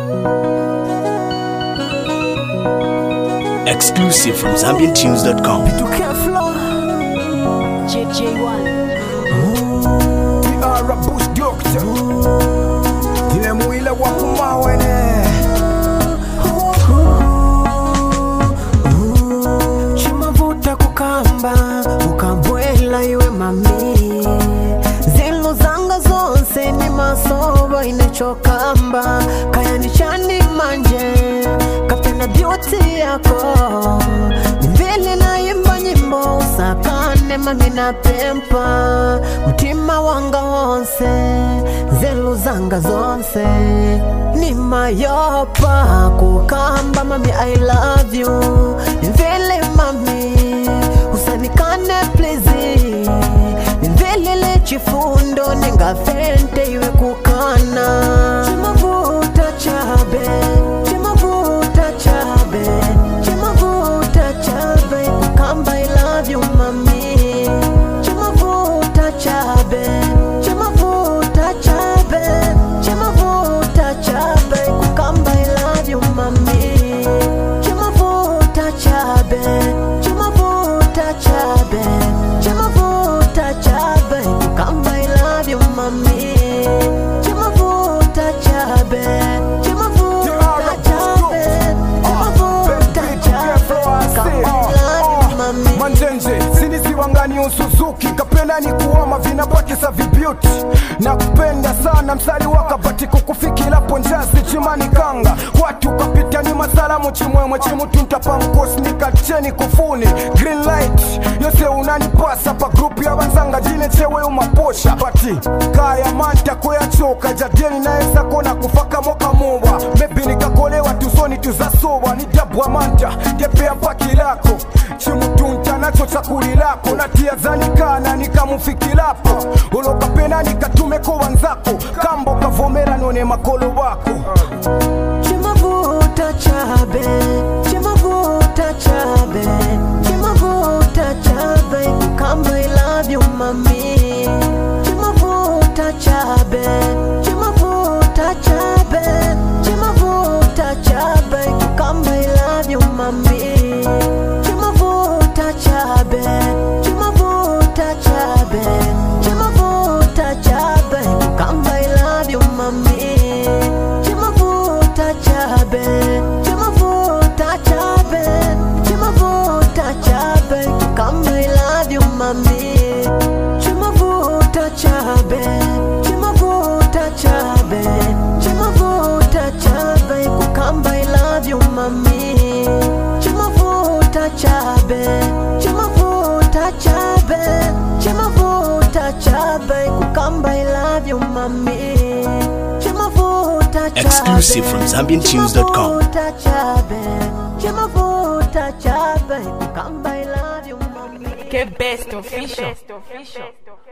Exclusive from ZambianTunes.com. Tukia flow JJ1 We are a bush doctor Ile mwile wa kumawene chimavuta kukamba ukabwela iwe mami zilo zanga zonse ni masoba inechokamba kayani chani manje kapenda beauty yako vile naimba nyimbo usakane mami na pempa mtima wanga wonse zelu zanga zonse ni mayopa kukamba mami i love you vile mami usanikane please nivelele chifundo ningafente iwe kukana chimavuta chabe chimavuta chabe chimavuta chabe kukamba i love you mami chimavuta chabe chimavuta chabe chimavuta chabe kukamba i love you mami chimavuta chabe chimavuta chabe chimavuta chabe kukamba i love you mami chimavuta chabe chimavuta chabe chimavuta chabe kukamba i love you mami manjenje sinisiwangani usuzuki kapenda ni kuoma vinabakisa vibyuti na kupenda sana msari wakabati kukufikilapo njazi chimani kanga watu kapita ni masalamu chimwemwe chimutuntapankosnikacheni kufuni green light yose unanipasa pa grupu ya banzanga jine chewe umaposha pati kaya manta koyachoka jadeni naesa kona kufaka moka muwa mebi nikakolewa tusoni tuzasowa ni dabwa manta ndepea paki lako chimutunta nacho chakuli lako natia zanikana nikamufikilapo olokapena nikatumeko wanzako kambo kavomera none makolo wako chimavuta chabe chimavuta chabe chimavuta chabe kukamba i love you mami chimavuta chabe chimavuta chabe chimavuta chabe kukamba i love you mami chimavuta chabe chimavuta chabe chimavuta chabe kukamba i love you mami chimavuta chabe chimavuta chabe chimavuta chabe kukamba i love you mami chimavuta chabe chimavuta chabe chimavuta chabe kukamba i love you mami chimavuta chabe chimavuta chabe chimavuta chabe kukamba i love you mami chimavuta chabe Exclusive from ZambianTunes.com. chimavuta chabe chimavuta chabe kukamba i love you mami Que best official